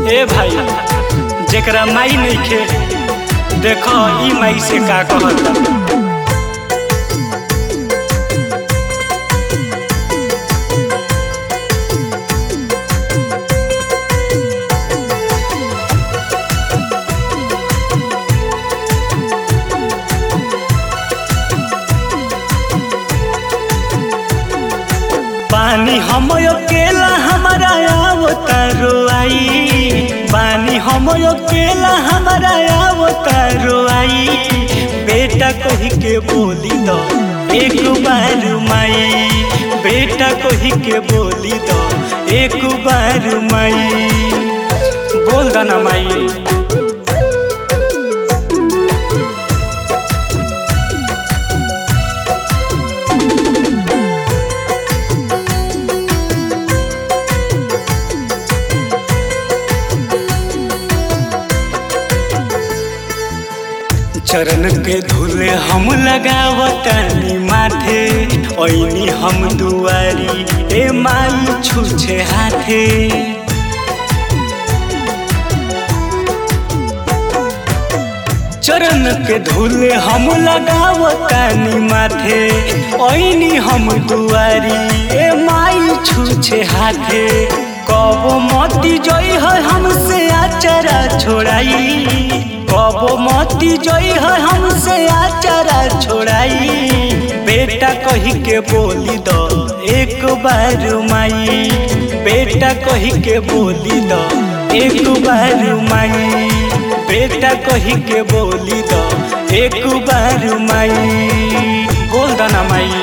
ए भाई जेकरा माई नइखे देखो ई माई से का कहता पानी हम अकेला हमारा आवतारो आई पानी हम अकेला हमारा आवतारो आई बेटा कही के बोली दो एक बार माई बेटा कही के बोली दो एक बार माई बोल दो ना माई चरण के धुले हम लगावतानी माथे ओइनी हम दुआरी ए माई छुछे हाथे चरण के धुले हम लगावतानी माथे ओइनी हम दुआरी ए माई छुछे हाथे कब मती जई है हमसे आचरा छोड़ाई कब मती जई है हमसे आचरा छोड़ाई बेटा कही के बोली दो एक बार माई बेटा कही के बोली दो एक बार माई बेटा कही के बोली दो एक बार माई बोल दो ना माई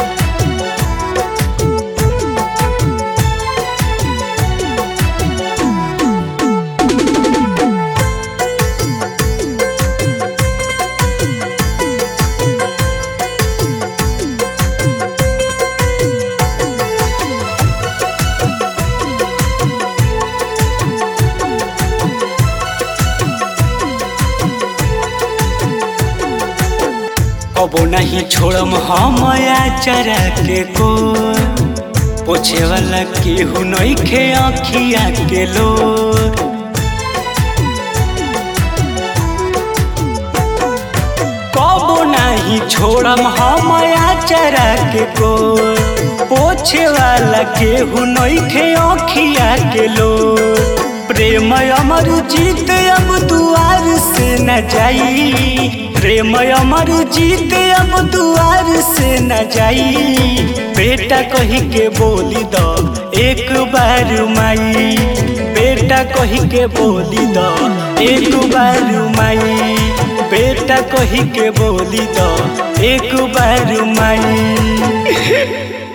कबो नहीं छोड़म हम चरा के को पोछे वाला केहू नहीं खे अखिया के लो कबो नहीं छोड़म हम चरा के को पोछे वाला केहू नहीं खे अखिया के लो प्रेम अमर जीत अब दुआर से न जाई प्रेम अमर जीत अब दुआर से न जाई बेटा कही के बोली दो एक बार माई बेटा कही के बोली दो एक बार माई बेटा कही के बोली दो एक बार माई